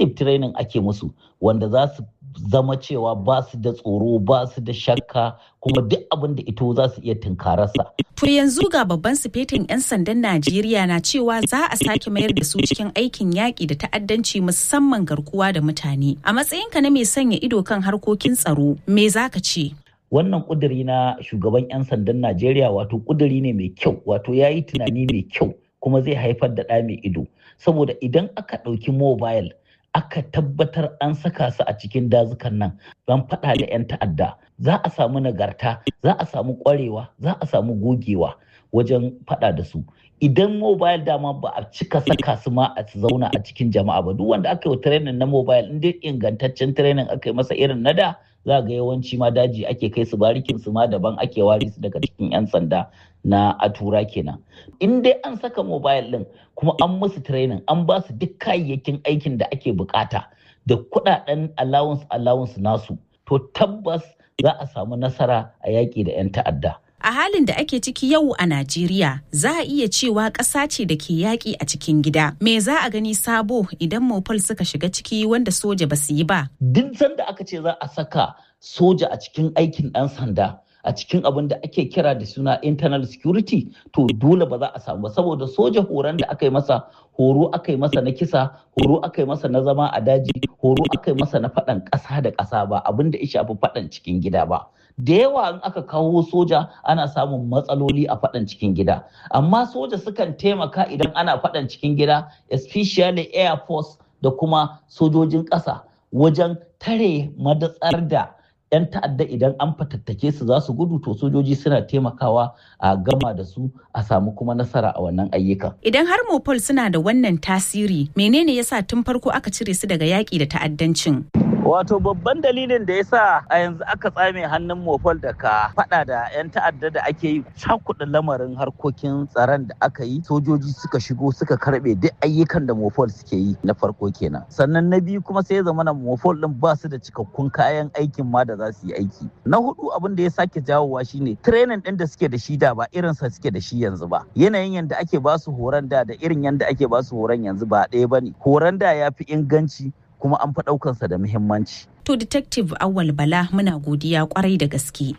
intensive training ake musu wanda za su zama cewa ba su da tsoro ba su da shakka kuma duk abin da ito za su iya tunkararsa. To yanzu ga babban sifetin 'yan sandan Najeriya na cewa za a sake mayar da su cikin aikin yaƙi da ta'addanci musamman garkuwa da mutane. A matsayinka na mai sanya ido kan harkokin tsaro, me za ka ce? Wannan ƙuduri na shugaban 'yan sandan Najeriya wato ƙuduri ne mai kyau, wato ya yi tunani mai kyau kuma zai haifar da ɗa mai ido. Saboda idan aka ɗauki mobile aka tabbatar an saka su a cikin dazukan nan don faɗa da 'yan ta'adda za a samu nagarta za a samu ƙwarewa za a samu gogewa wajen faɗa da su idan mobile dama ba a cika saka su ma a zauna a cikin jama'a ba duk wanda aka yi training na mobile in dai ingantaccen training aka yi masa irin na da za ga yawanci ma daji ake kai su barikin su ma daban ake ware su daga cikin 'yan sanda na atura kenan in dai an saka mobile din kuma an musu training an ba su duk kayayyakin aikin da ake bukata da kudaden allowance allowance nasu to tabbas za a samu nasara a yaƙi da 'yan ta'adda A halin da ake ciki yau a Najeriya, za a iya cewa ƙasa ce da ke yaƙi a cikin gida. Me za a gani sabo idan Mopal suka shiga ciki wanda soja ba su yi ba? Duk sanda aka ce za a saka soja a cikin aikin ɗan sanda, a cikin abin da ake kira da suna internal security to dole ba za a samu saboda soja horon da aka yi masa horo aka yi masa na kisa horo aka yi masa na zama a daji horo aka yi masa na faɗan ƙasa da ƙasa ba abin da ya shafi faɗan cikin gida ba da yawa in aka kawo soja ana samun matsaloli a faɗan cikin gida amma soja sukan taimaka idan ana faɗan cikin gida especially air force da kuma sojojin ƙasa wajen tare madatsar da 'yan ta'adda idan an fatattake su za su gudu to sojoji suna taimakawa a gama da su a samu kuma nasara a wannan ayyukan. Idan har Mopol suna da wannan tasiri, menene yasa tun farko aka cire su daga yaƙi da ta'addancin? Wato babban dalilin da ya sa a yanzu aka tsame hannun mofol da ka fada da 'yan ta'adda da ake yi cakuɗa lamarin harkokin tsaron da aka yi sojoji suka shigo suka karɓe duk ayyukan da mofol suke yi na farko kenan. Sannan na biyu kuma sai ya zama na mofol ɗin ba su da cikakkun kayan aikin ma da za su yi aiki. Na hudu abin da ya sake jawowa shine training ɗin da suke da shi da ba irin sa suke da shi yanzu ba. Yanayin yadda ake ba su horon da da irin yadda ake ba su horon yanzu ba ɗaya ba ne. Horon da ya fi inganci kuma an fi ɗaukansa da muhimmanci. To Detective Awal Bala muna godiya kwarai da gaske.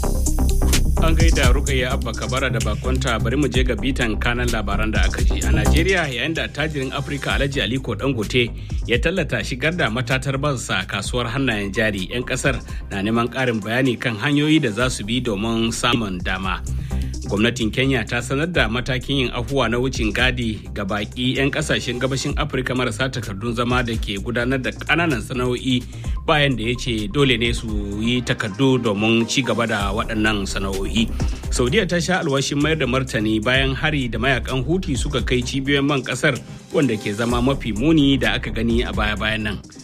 An gaida Rukayya Abba Kabara da bakonta bari mu je ga bitan kanan labaran da aka ji. A Najeriya yayin da tajirin Afirka Alhaji Aliko Dangote ya tallata shigar da matatar bansa kasuwar hannayen jari 'yan kasar na neman ƙarin bayani kan hanyoyi da za su bi domin samun dama. gwamnatin kenya ta sanar da matakin yin afuwa na wucin gadi ga baki 'yan kasashen gabashin afirka marasa takardun zama da ke gudanar da kananan sana'o'i bayan da ya ce dole ne su yi takardu domin ci gaba da waɗannan sana'o'i saudiya ta sha alwashin mayar da martani bayan hari da mayakan huti suka kai cibiyoyin man kasar wanda ke zama mafi muni da aka gani a baya-bayan nan